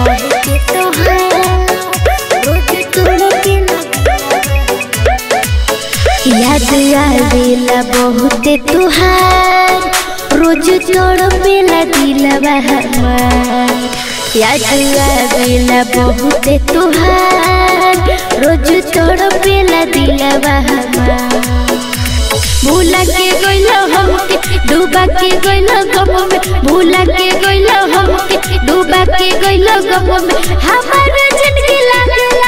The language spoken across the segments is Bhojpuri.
बहुते तोहार रोज तड़पेला याद आवेला बहुते तुहार रोज तड़पेला दिलवा हमार याद आवेला बहुते तुहार रोज तड़पेला दिलवा हमार भूला के गइलो हमके डूबा के गइलो गम में भूला के गइलो हमके डूबा के गइलो गम में हमार जिंदगी लागला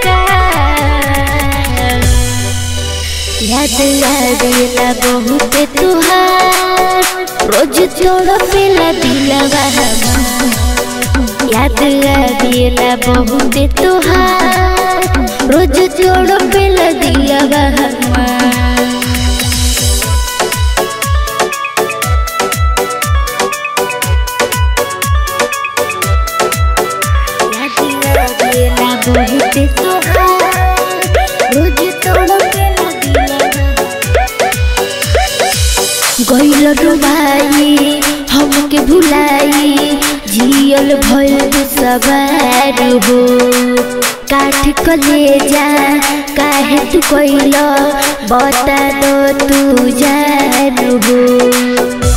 बेकार याद आवेला बहुत तुहार रोज जोड़ पेला दिलवा हमार याद आवेला बहुत तुहार रोज जोड़ पेला दिलवा हमार याद आवेला बहुत तुहार रोज जोड़ पेला दिलवा गइल डुबाई हमके भुलाई जियल भइल सवार हो काठ कलेजा काहे तू कइल बता दो तू जान हो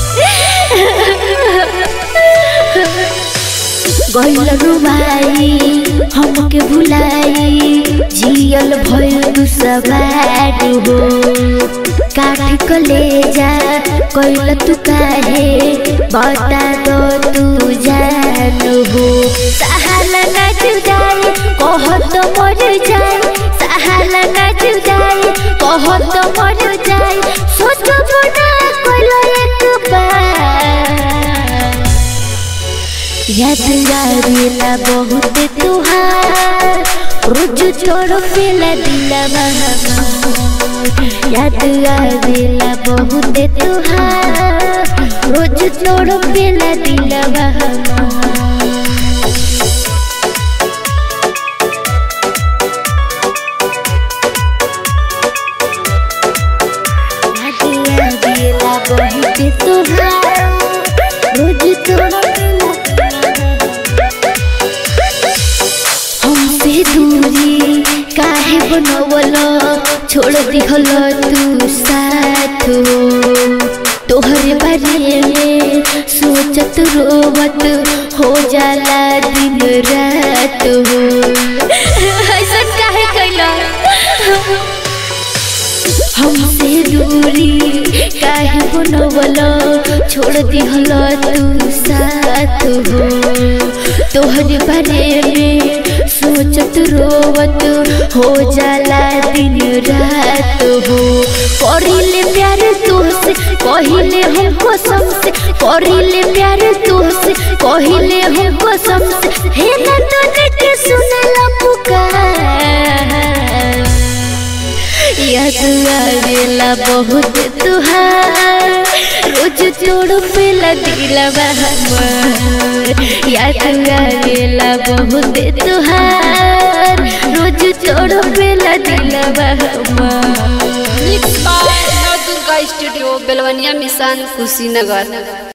गइल डुबाई हमके भुलाई जियल भइल सवार हो काठ कलेजा कइल तू काहे बता दो तू जान हो सहाला ना जुदाई कह तो मर जाए सहाला ना जुदाई कह तो मर जाए सोचो ना कइल एक बार याद आवेला बहुत तुहार रोज छोड़ पेला दिलवा हमार याद आवेला बहुत तुहार रोज छोड़ पेला दिलवा हमार याद आवेला बहुत तुहार रोज छोड़ पेला हमसे दूरी काहे बनवल छोड़ दिहल तू साथ हो तोहरे बारे में सोचत रोवत हो जाला दिन रात हो ऐसा काहे कैला हमसे दूरी काहे बनवल छोड़ दिहल तू साथ हो तोहरे बारे में सोचत रोवत हो जाला दिन रात हो करिले प्यार तुहसे कहिले हम कसम से करिले प्यार तुहसे कहिले हम कसम से हे ना तूने के सुनला पुकार याद आवेला बहुत तुहार रोज तोड़ पेला दिलवा हमार याद आवेला बहुत तुहार रोज तोड़ पेला दिलवा हमार mix by Nav Durga studio Belwaniya मिशन कुशीनगर